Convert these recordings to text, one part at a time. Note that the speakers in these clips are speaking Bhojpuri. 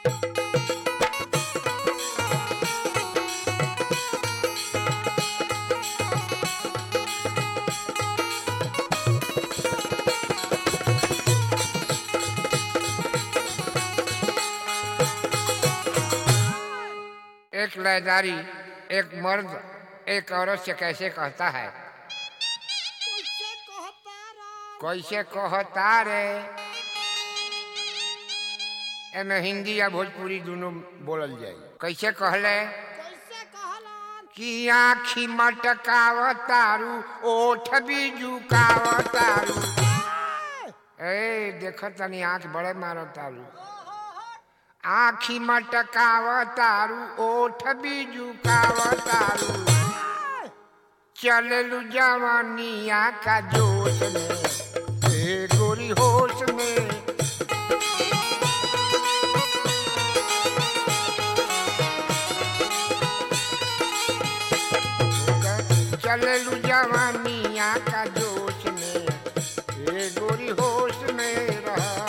एक लयदारी एक मर्द एक औरत से कैसे कहता है कैसे कहता रा कैसे कहता रे एमे हिंदी या भोजपुरी दोनों बोलल जाई कैसे कहले कैसे कहलन कि आखी मटकावतारू ओठ भी झुकावतारू ए देख तनी आंख बड़े मारतारू आखी मटकावतारू ओठ भी झुकावतारू चललू जवानिया का जोश में ए गोरी होश में चललू जवानिया का जोश में ए गोरी होश में रहा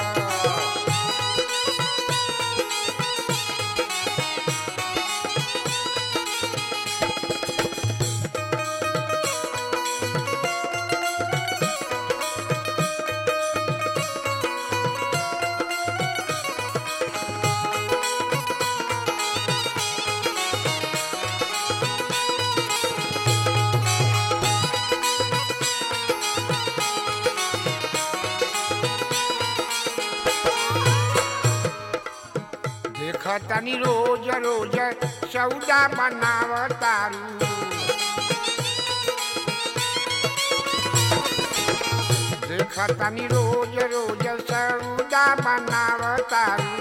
देखतनी रोज रोज सौदा बनावतारू देखतनी रोज रोज सौदा बनावतारू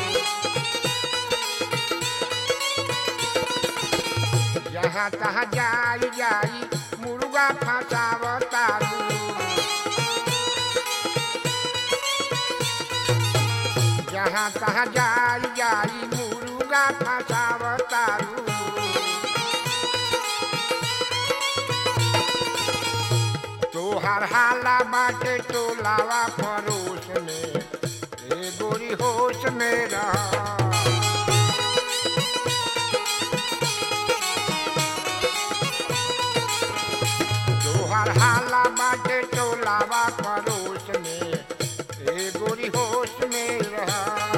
जहाँ तहाँ जाई जाई मुर्गा फंसावतारू जहाँ तहाँ जाई जाई मुर्गा फंसावतारू तोहर हाला बाटे टोलावा परोस में ए गोरी होश में रह तोहर हाला बाटे टोलावा परोस में ए गोरी होश में रह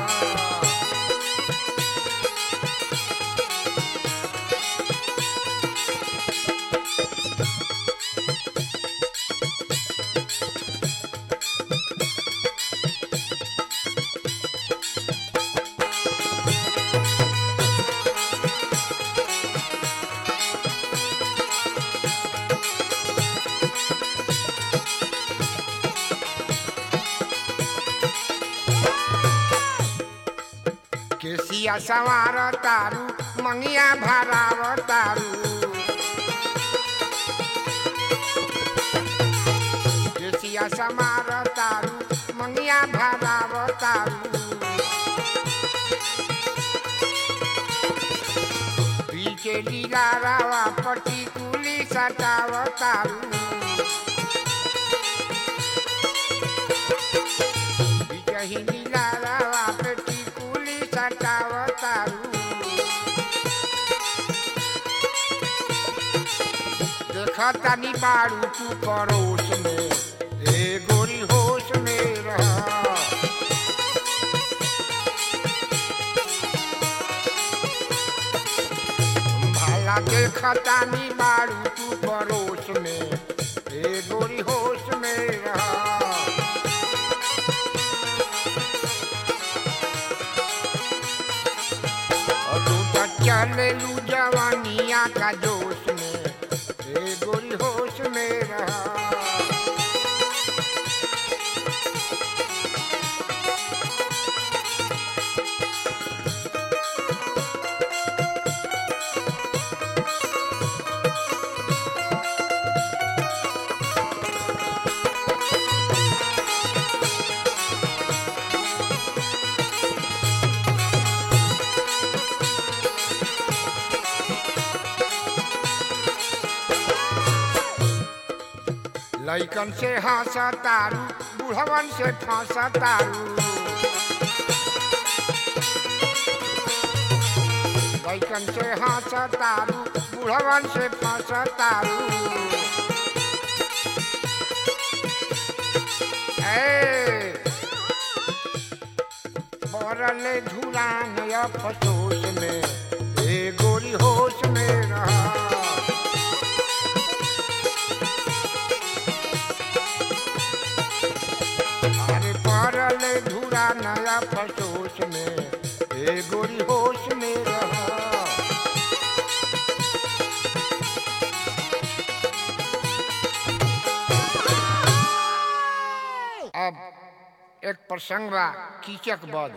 केसिया सवार तारू मंगिया भराव तारू केसिया समार तारू मंगिया भराव तारू पीछे लीला रावा पटी कुली सटाव तारू बिचही लीला रावा पटी कुली सटाव तारू देखतानी बारू तू पड़ोस में ए गोरी होश में रह भाला देखतानी बारू तू पड़ोस में ए गोरी होश में रह और तू तो चललू जवानिया का जोश में ए गोरी होश में रह लैकन से हंस तारू बुढ़वन से फंस तारू लैकन से हंस तारू बुढ़वन से फंस तारू ए बरले धुरान अफसोस में ए गोरी होश में रहा अरे परल धुरा नया फसोस में ए गोरी होश में रहा अब एक प्रसंग बा कीचक बद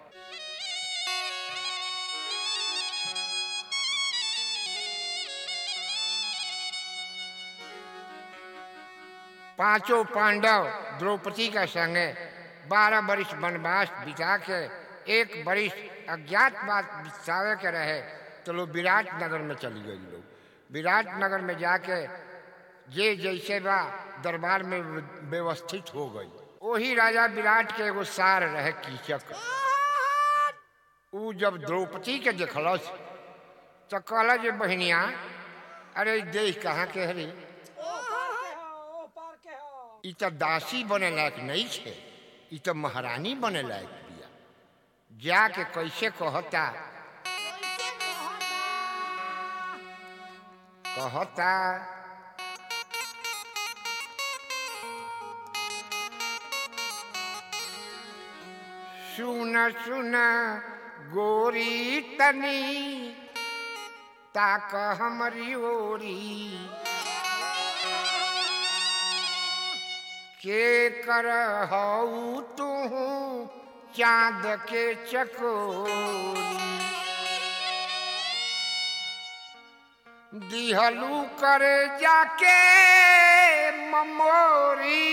पांचों पांडव द्रौपदी का संगे बारह वर्ष वनवास बिता के एक वर्ष अज्ञातवास बितावे के रहे तो लोग विराट नगर में चली गई लोग विराट नगर में जाके जे जैसे बा दरबार में व्यवस्थित हो गई वही राजा विराट के एगो सार रहे कीचक ऊ जब द्रौपदी के देखलस तो कहल जे बहनिया अरे देख कहाँ के हरी ई तो दासी बने लायक नहीं छे ई तो महारानी बने लायक बिया जाके कैसे कहता कहता सुन सुन गोरी तनी ताक हमरी ओरी के कर हऊ तू चांद के चकोरी दिहलू करे जाके ममोरी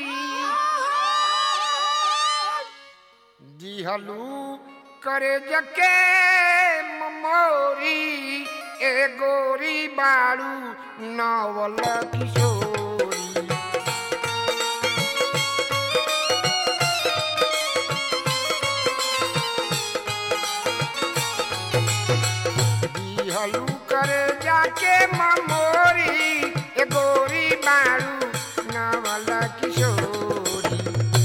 दिहलू करे जके ममोरी ए गोरी बाड़ू नवल किशोरी दिहलू करे जाके ममोरी ए गोरी बाड़ू नवल किशोरी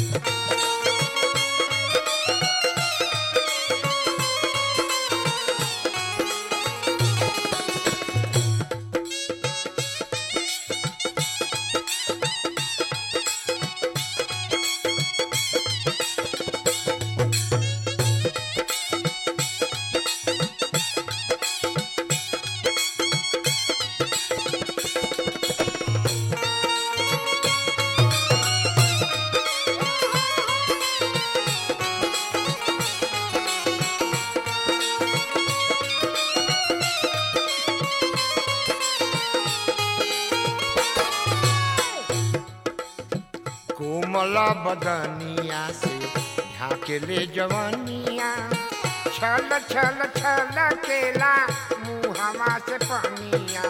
कोमल बदनिया से झाके ले जवनिया छल छल छल केला मुहवा से पनिया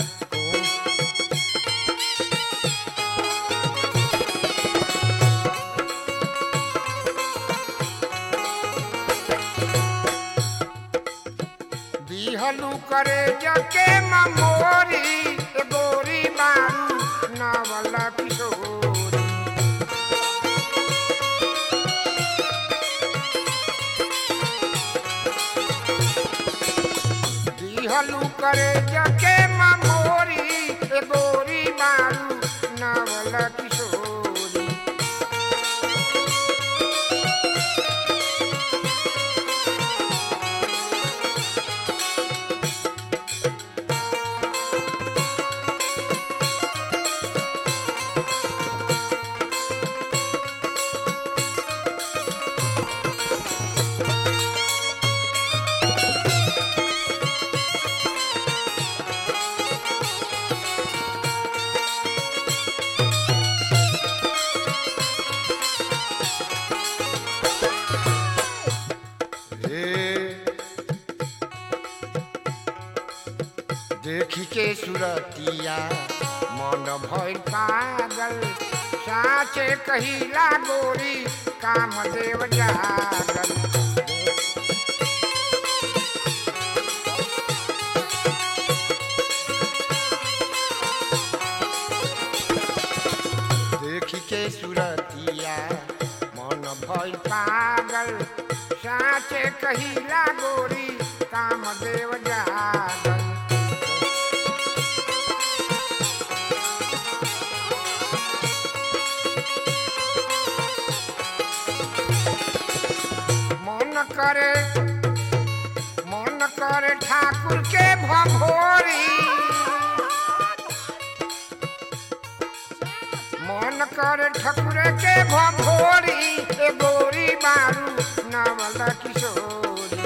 दिहलू करे जके ममोरी ए गोरी बारू नवल किशोरी दिहलू करे जके ममोरी ए गोरी बारू नवल किशोरी देखी के सुरतिया मन भइल पागल साचे कहिला गोरी कामदेव जागल भइल पागल साचे कहिला गोरी कामदेव जागल मन करे मन करे ठाकुर के भभोरी मन करे ठाकुर के भभोरी ए गोरी बारू नवल किशोरी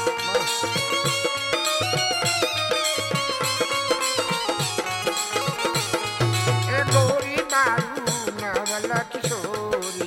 ए गोरी बारू नवल किशोरी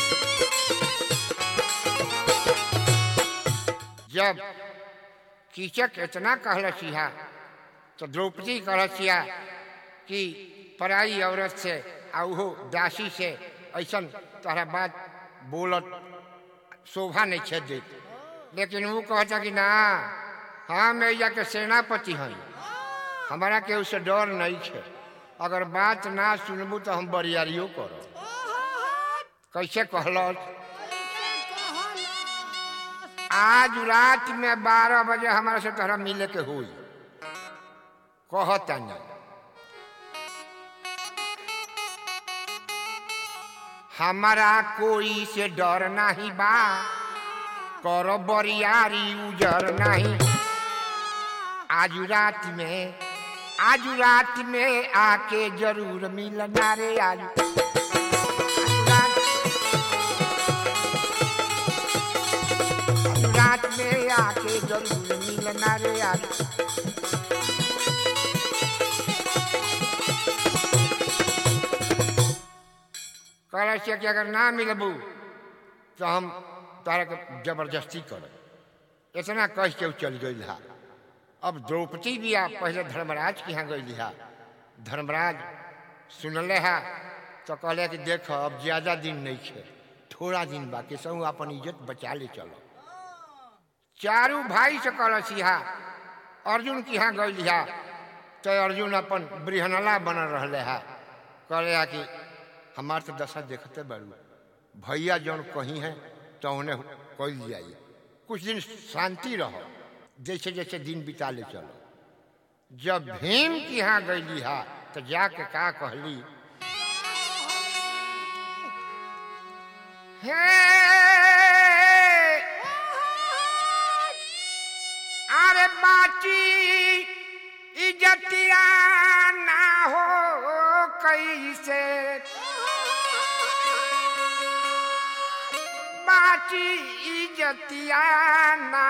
जब कीचक इतना कहलसिहा तो द्रौपदी कहलसिया कि पराई औरत से आ उहो दासी से ऐसन तोहरा बात बोलत शोभा नहीं छे देत लेकिन वो कहता कि ना हम एजा के सेनापति हई हमारा केहू से डर नहीं है अगर बात ना सुनबू तो हम बरियारियो करब कैसे कहलस आज रात में बारह बजे हमारे से तोहरा मिले के हुई कहता नहीं हमारा कोई से डर नहीं बा करो बरियारी उजर नहीं आज रात में आज रात में आके जरूर मिलना रे आज आज रात रात में आके जरूर मिलना रे आज कहला से कि अगर ना मिलबू तो हम तारा के जबरदस्ती करब इतना कह के उ चल गई हा अब द्रौपदी भी आ पहले धर्मराज के यहाँ गई हा धर्मराज सुनले हा तो कहले कि देख अब ज्यादा दिन नहीं है थोड़ा दिन बाकी सब अपन इज्जत बचा ले चलो चारू भाई से कहलसिहा अर्जुन के यहाँ गई हा तो अर्जुन अपन बृहनला बनल रहले हा कहले हा कि हमार तो दशा देखते बड़ू भैया जौन कहीं है तो उन्हें कल जाइए कुछ दिन शांति रहो जैसे जैसे दिन बिता ले चलो जब भीम की यहाँ गईली हा तो जाके का कहली हे अरे बाची इजतिया ना हो कैसे बाची इजतिया ना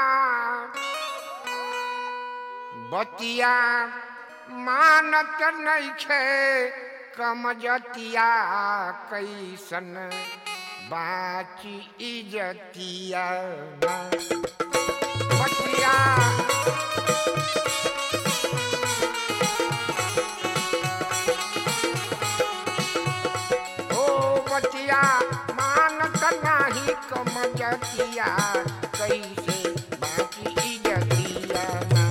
बतिया मानत नैखे कमजतिया कैसन बाची इजतिया ना बतिया ओ बतिया मानत नाही कमजतिया कैसे बाकी इजतिया ना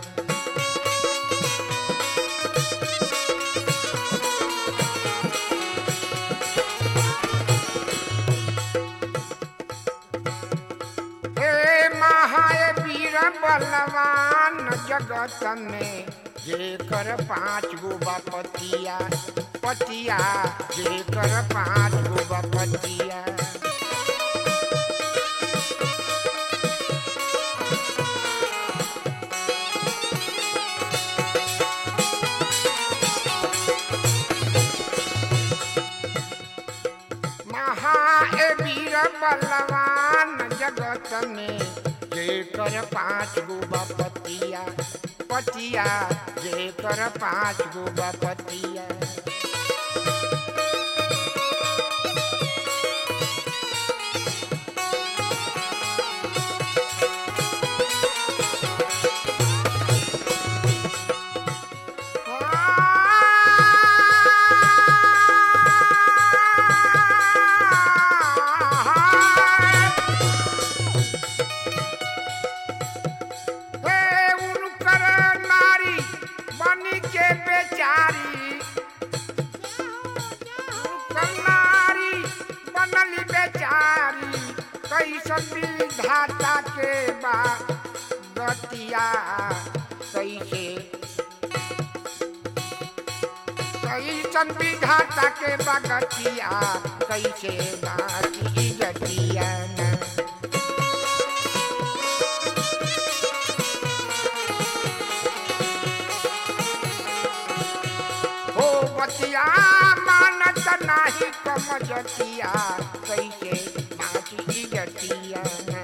हे महाय वीर बलवान जगत में जेकर पाँच गो बपतिया पतिया जेकर पाँच गो बपतिया महावीर बलवान जगत में जेकर पाँच गो बपतिया पतिया जेकर पाँच गो बपतिया हे उनकर नारी बनी के बेचारी विधाता के बा गतिया कैसे कैसन विधाता के बा गतिया कैसे बाकी गतिया ना हो बतिया मानत नाही कमजतिया कैसे बाकी गतिया ना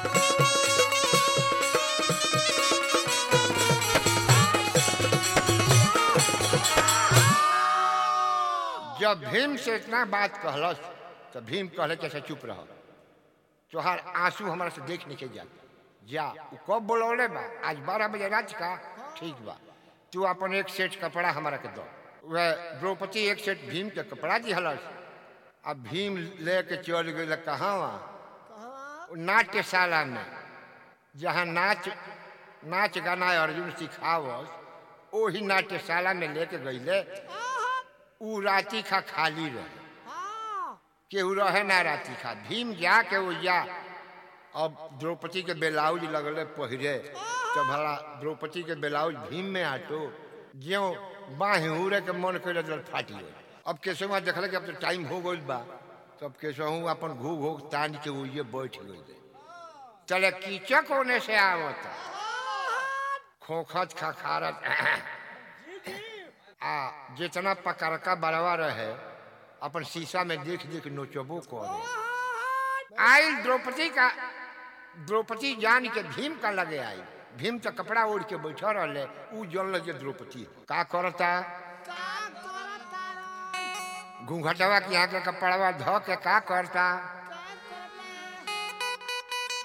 जब भीम से इतना बात कहलस तो भीम कहले कैसे चुप रह तोहार आंसू हमारा से देख नहीं के जा जा उ कब बोलौले बा आज बारह बजे रात का ठीक बा तू अपन एक सेट कपड़ा हमारा के दो वह द्रौपदी एक सेट भीम के कपड़ा दिहलस अब भीम लेके चल गई कहाँ वहाँ कहवा नाट्यशाला में जहाँ नाच नाच गाना अर्जुन सिखावस वही नाट्यशाला में लेके गईले उ राती खा खाली रहे हाँ केहू रहे ना राती खा भीम जा के वो जा अब द्रौपदी के ब्लाउज लगले पहिरे तो भला द्रौपदी के ब्लाउज भीम में आटो ज्यो बाह उड़े के मन करे तो फाटी गई अब केशवा देखल कि अब तो टाइम हो गई बा तब केशवू अपन घू घू तान के वो ये बैठ गई चले कीचक होने से आवता खोखत खखारत आ जितना पकड़का बड़वा रहे अपन शीशा में देख देख नोचबो करे आई द्रौपदी का द्रौपदी जान के भीम का लगे आई भीम तो कपड़ा ओढ़ के बैठा रहे उ जन लगे द्रौपदी का करता का करता राम घूंघटवा के यहाँ के कपड़वा धो के का करता का करना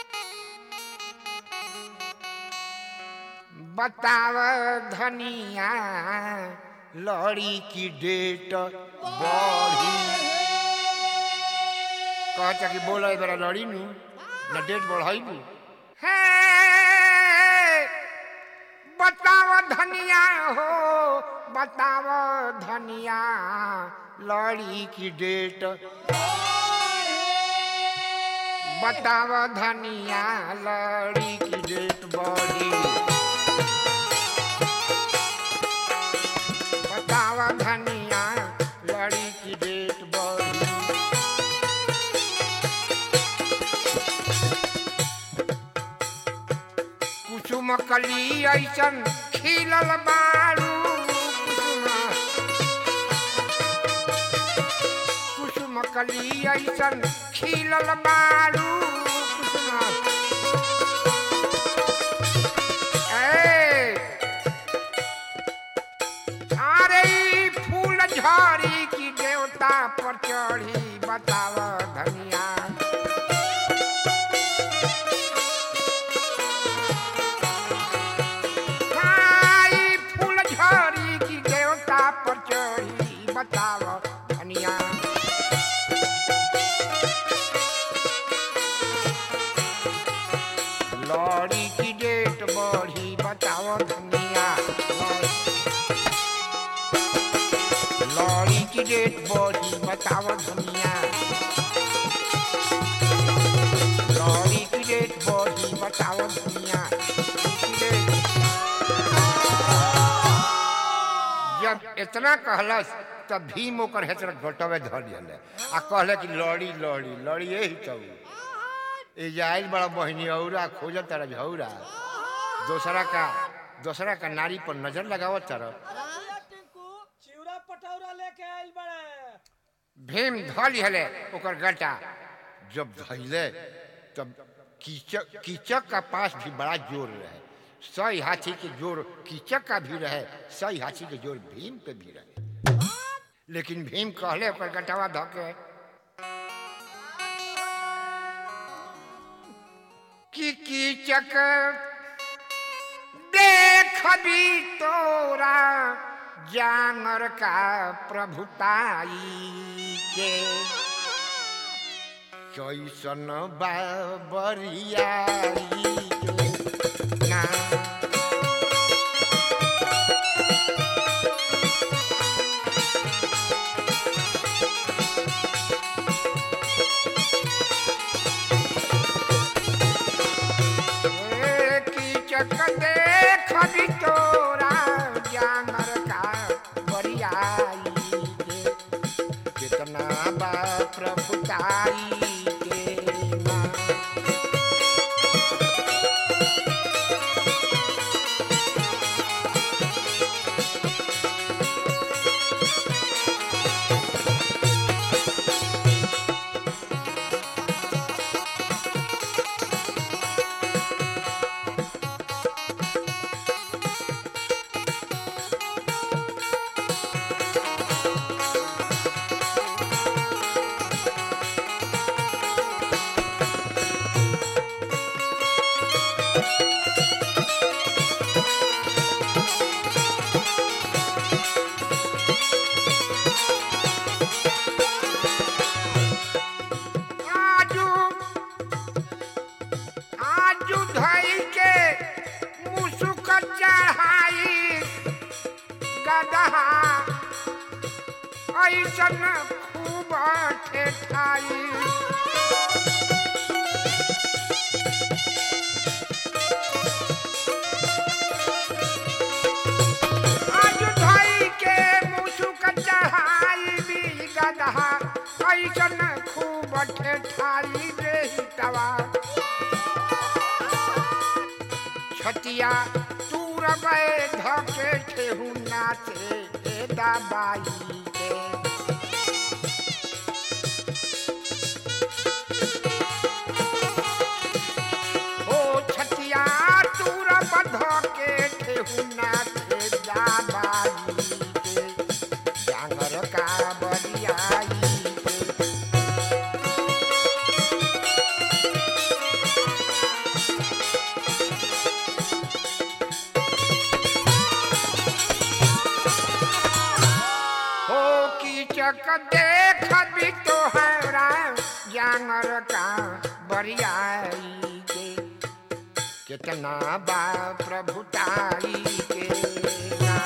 बताव धनिया लड़ी की डेट बढ़ी कहता कि बोला बेरा लड़ी नू न डेट बढ़ाई नू हे बताव धनिया हो बताव धनिया लड़ी की डेट बताव धनिया लड़ी की डेट बढ़ी बताव धनिया लड़ी की डेट बढ़ी कुसुम कली ऐसन खिलल बारू कुसुम कुसुम कली ऐसन खिलल बारू कुसुम ए अरे ई फूल झड़ी की देवता पर चढ़ी बताव धनिया आई फूल झड़ी की देवता पर चढ़ी बताव धनिया लड़ी की डेट बढ़ी बताओ धनिया लड़ी की डेट बढ़ी बताओ धनिया लड़ी की डेट बढ़ी बताओ धनिया जब इतना कहलस तब भीम ओकर हेतर घटवे धर दिले आ कहले कि लड़ी लड़ी लड़ी यही तो ए जाइल बड़ा बहनी औरा खोजत तारा झौरा दूसरा का दूसरा का नारी पर नजर लगावत तारा अरे टिंकू चिवरा पटौरा लेके आइल बड़े भीम धल हले ओकर गटा जब धैले तब कीचक कीचक का पास भी बड़ा जोर रहे सही हाथी के जोर कीचक का भी रहे सही हाथी के जोर भीम पे भी रहे लेकिन भीम कहले ओकर गटावा धके कि कीचक देख भी तोरा जानर का प्रभुताई के कैसन बाबरियाई के ना कीचक देख भी तोरा जानर का बरियाई के कितना बा प्रभुताई के ना आजू आजू धई के मुसुक चढ़ाई गदहा ऐसन खूब ठेठाई आज धई के मुसुक चढ़ाई भी गदहा ऐसन खूब ठेठाई रे हितवा छतिया तूर गए धके ठेहू नाचे ए दाबाई के ओ छतिया तूर बध के ठेहू नाचे दाबाई के जांगर का बरियाई के हो कीचक देख भी तोहरा जानर का बरियाई के कितना बा प्रभुताई के ना।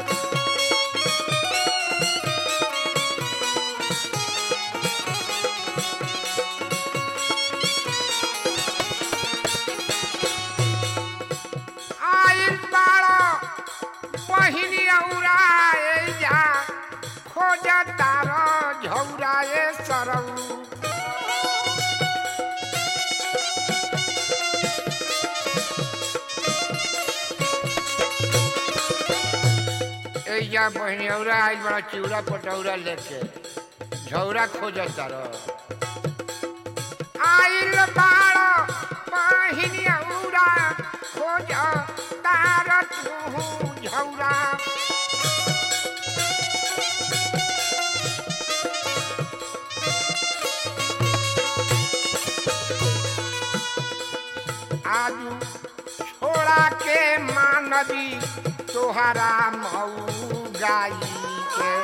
आइल बाड़ो बहिनी औराए जा खोज तारो झौराए सरऊ एजा बहिनी औरा आइल बड़ा चिउरा पटौरा लेके झौरा खोज तारो आइल बाड़ो बहिनी औरा खोज तार तू झौरा आजू छोड़ा के मानवी तोहरा मऊ गाई के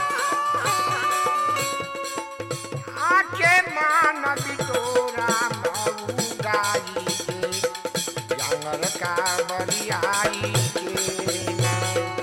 आके मानवी तोरा मऊ गाई के जानर का बरियाई के ना।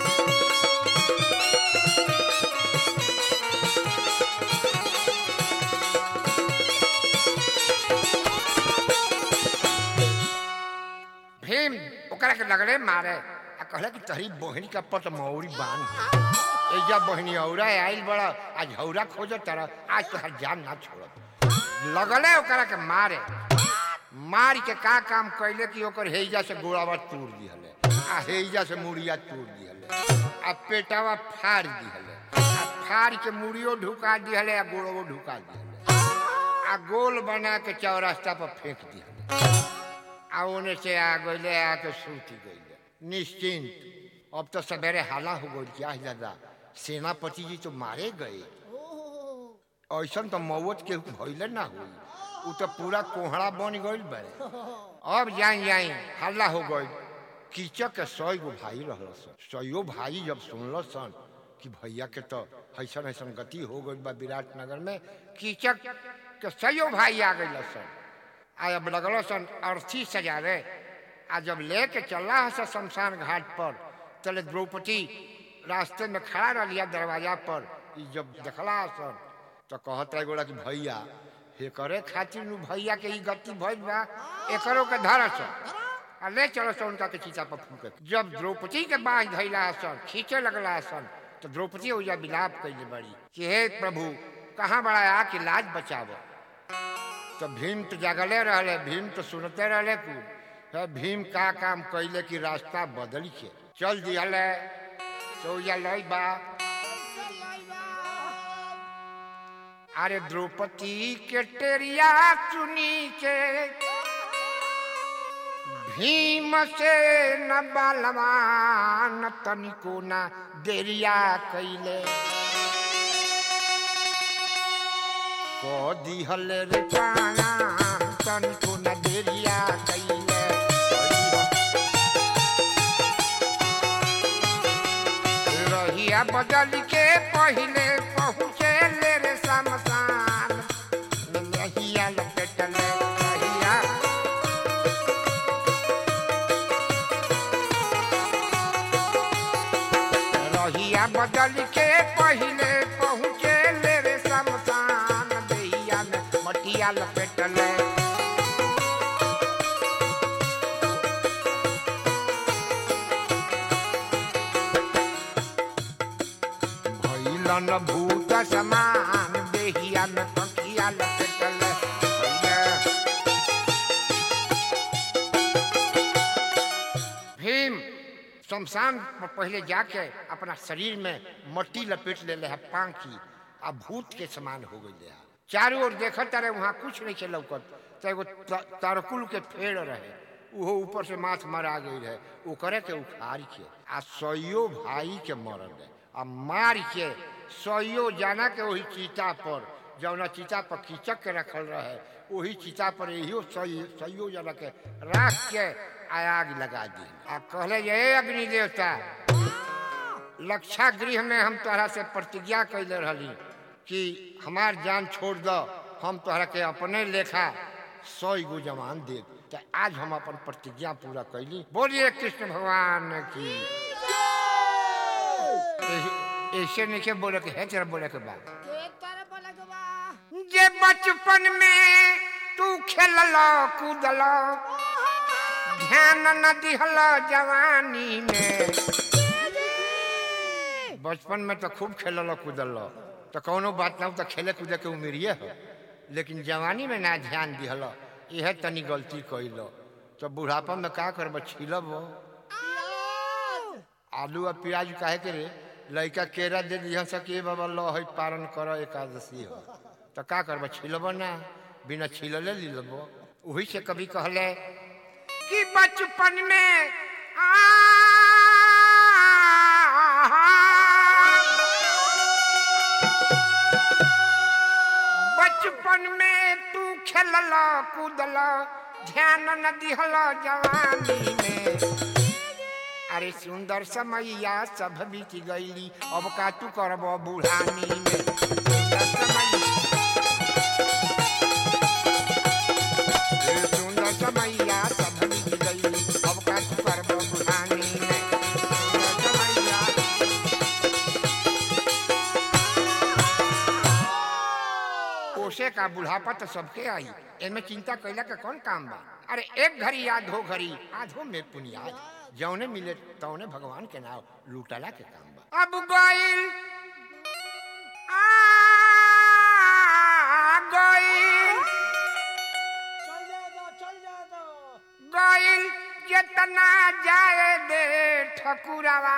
भीम ओकरा के लगले मारे आ कहले कि तहरी बहिनी का पट मौरी बांध एजा बहिनी औरा आइल बड़ा आज हौरा खोज तर आज तोहर जान ना छोड़त लगले ओकरा के मारे मार के का काम कैले कि ओकर हेजा से गोड़ावा तोड़ दिहले आ हेजा से मुड़िया तोड़ दिहले आ पेटावा फाड़ दिहले आ फाड़ के मुड़ियो ढुका दिहले आ गोड़ो ढुका दिहले आ गोल बना के चौरास्ता पर फेंक दिहले आ ओने से आ गईले आके सूती गईले निश्चिंत अब तो सवेरे हाला हो गई क्या है दादा सेनापति जी तो मारे गए ऐसा तो मौत के भइले ना हुई उ तो पूरा कोहड़ा बन गई बड़े अब जाई जाई हल्ला हो गई कीचक के सौ गो भाई रहल सन सौ भाई जब सुनल सन कि भैया के तो ऐसा ऐसा गति हो गई बा विराटनगर में कीचक के सौ भाई आ गई सन आ अब लगल सन अर्थी सजावे आ जब लेके चला है शमशान घाट पर तले द्रौपदी रास्ते में खड़ा रहिया दरवाजा पर ई जब देखला सन तो कहत रह गोला कि भैया हे करे खातिर नु भैया के ई गति भइल बा एकरो के धर सन आ ले चलो सो उनका के चिता पर फूके जब द्रौपदी के बाँझ धैला सन खींचे लगला सन तो द्रौपदी ओजा विलाप कैले बड़ी कि हे प्रभु कहाँ बड़ा आके लाज बचाव तो भीम तो जगले रहले भीम तो सुनते रहले कुल है भीम का काम कैले कि रास्ता बदल के चल दिहले तो ओजा लई बा कैसे लइबा अरे द्रौपदी के टेरिया चुनी के भीम से न बलवान तनिको न देरिया कैले को दिहल रे प्राणाम तनिको न देरिया कैले रहिया बदल के पहिले पहुँचे ले रे शमशान रहिया लपेटल रहिया रहिया बदल के पहिले पहुँचे ले रे शमशान देहिया में मटिया लपेटल भैलन भूत समान देहिया में पखिया लपेटल भीम शमशान पर पहले जाके अपना शरीर में मट्टी लपेट ले है पांखी आ भूत के समान हो गई है चारों ओर देखत रहे वहाँ कुछ नहीं के लौकत तो एगो त- तारकुल के पेड़ रहे उहो ऊपर से माथ मरा गई रहे ओकरे के उखाड़ के आ सइयो भाई के मरल रहे आ मार के सइयो जाना के वही चीता पर जौना चीता पर कीचक के रखल रहे वही चीता पर यही सइयो जना के राख के आ आग लगा दी आ कहले जे "ए अग्नि देवता लक्षा गृह में हम तोहरा से प्रतिज्ञा कैले रहली कि हमार जान छोड़ दो हम तोहरा के अपने लेखा सौ गो जवान दे तो आज हम अपन प्रतिज्ञा पूरा कैली बोलिए कृष्ण भगवान की ऐसे- ऐसे नहीं के बोले के है तेरा बोले के बाद के तरह बोले के बा जे बचपन में तू खेललो कूदलो ध्यान न दिहलो जवानी में बचपन में तो खूब खेललो कूदलो तो कौनो बात ना हो तो खेले कूदे के उम्मीरिए हो लेकिन जवानी में ना ध्यान दिहलो यह तनी गलती कैलो तो बुढ़ापा में का करब छिलब हो आलू और प्याज काहे के रे लड़का केरा दे दिया सके बाबा लो है पारण करो एकादशी हो तो का करब छिलब ना बिना छिलले लीलब वही से कभी कहले कि बचपन में बचपन में तू खेलल कूदल ध्यान न दिहल जवानी में अरे सुंदर समैया सब बीत गईली अब का तू करब बुढ़ानी में सुंदर समैया ए सुंदर समैया सब बीत गईली अब का तू करब बुढ़ानी में सुंदर समैया कोसे का बुढ़ापा तो सबके आई एमे चिंता कैला के कौन काम बा अरे एक घड़ी याद हो घड़ी आधो में पुनियाद जौने मिले तौने भगवान के नाम लूटला के काम बा अब गइल आ गइल चल जाए दो चल जाए दो गइल जितना जाए दे ठकुरवा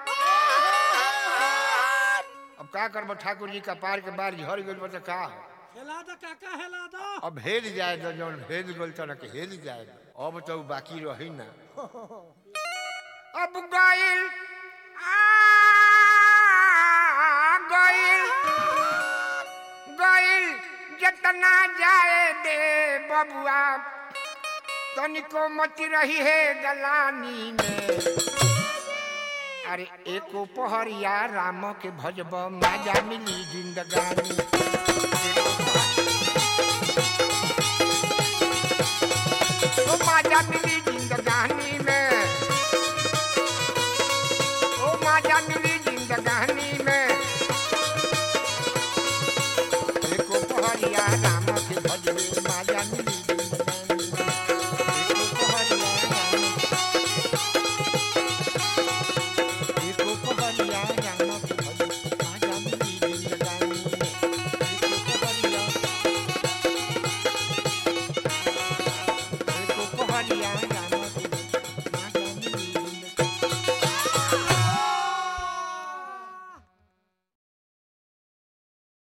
अब का करबो ठाकुर जी का पार के बार झड़ गइल बा तो का हो? हेला दो काका हेला दो अब हेल जाए तो जौन हेल गल तो के हेल जाए अब तो उ बाकी रही ना अब गइल आ गइल गइल जितना जाए दे बबुआ तनिको मत रही है गलानी में अरे एको पहरिया राम के भजब माजा मिली जिंदगानी एको ओ माजा मिली जिंदगानी में ओ माजा मिली जिंदगानी में एको पहरिया राम के भजबे माजा मिली जिंदगानी में एको पहरिया राम दुआरिया